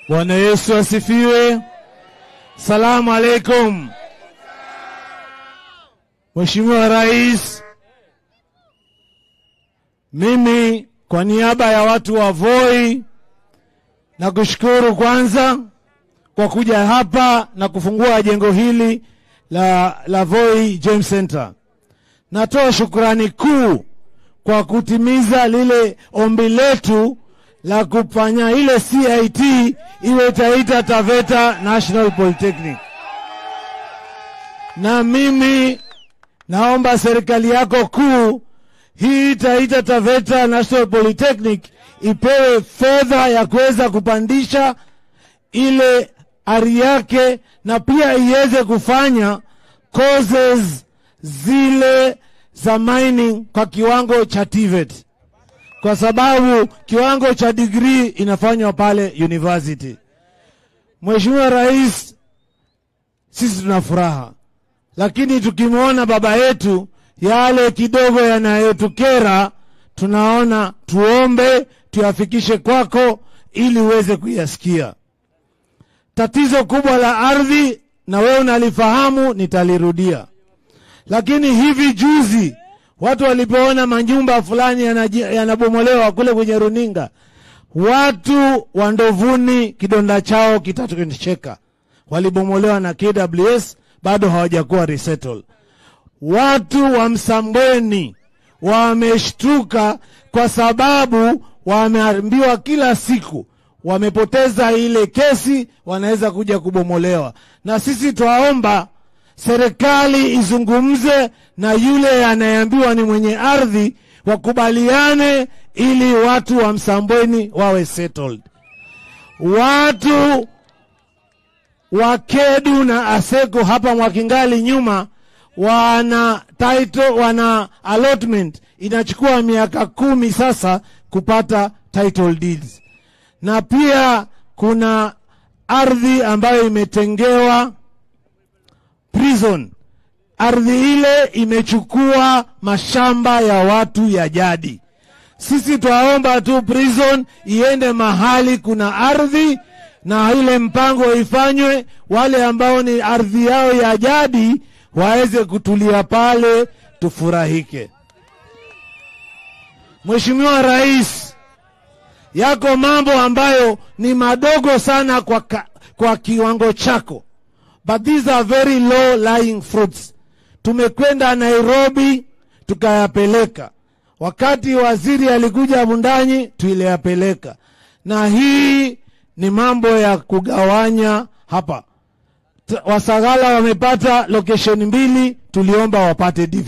Bwana Yesu asifiwe. Salamu alaikum. Mheshimiwa Rais, mimi kwa niaba ya watu wa Voi na kushukuru kwanza kwa kuja hapa na kufungua jengo hili la, la Voi James Center. Natoa shukrani kuu kwa kutimiza lile ombi letu la kufanya ile CIT iwe Taita Taveta National Polytechnic. Na mimi naomba serikali yako kuu hii Taita Taveta National Polytechnic ipewe fedha ya kuweza kupandisha ile ari yake na pia iweze kufanya courses zile za mining kwa kiwango cha TVET kwa sababu kiwango cha degree inafanywa pale university. Mheshimiwa Rais, sisi tuna furaha, lakini tukimwona baba yetu yale kidogo yanayotukera, tunaona tuombe tuyafikishe kwako ili uweze kuyasikia. Tatizo kubwa la ardhi, na wewe unalifahamu, nitalirudia, lakini hivi juzi watu walipoona manyumba fulani yanaji- yanabomolewa kule kwenye runinga, watu wa Ndovuni kidonda chao kitatocheka, walibomolewa na KWS, bado hawajakuwa resettled. Watu wa Msambweni wameshtuka kwa sababu wameambiwa kila siku wamepoteza ile kesi, wanaweza kuja kubomolewa. Na sisi twaomba serikali izungumze na yule anayeambiwa ni mwenye ardhi, wakubaliane ili watu wa Msambweni wawe settled. Watu wa Kedu na Aseko hapa Mwakingali nyuma wana title, wana allotment inachukua miaka kumi sasa kupata title deeds, na pia kuna ardhi ambayo imetengewa prison. Ardhi ile imechukua mashamba ya watu ya jadi. Sisi twaomba tu prison iende mahali kuna ardhi na ile mpango ifanywe, wale ambao ni ardhi yao ya jadi waweze kutulia pale, tufurahike. Mheshimiwa Rais, yako mambo ambayo ni madogo sana kwa, ka, kwa kiwango chako but these are very low lying fruits. Tumekwenda Nairobi tukayapeleka, wakati waziri alikuja Bundanyi tuliyapeleka, na hii ni mambo ya kugawanya hapa. T- Wasagala wamepata location mbili, tuliomba wapate DV.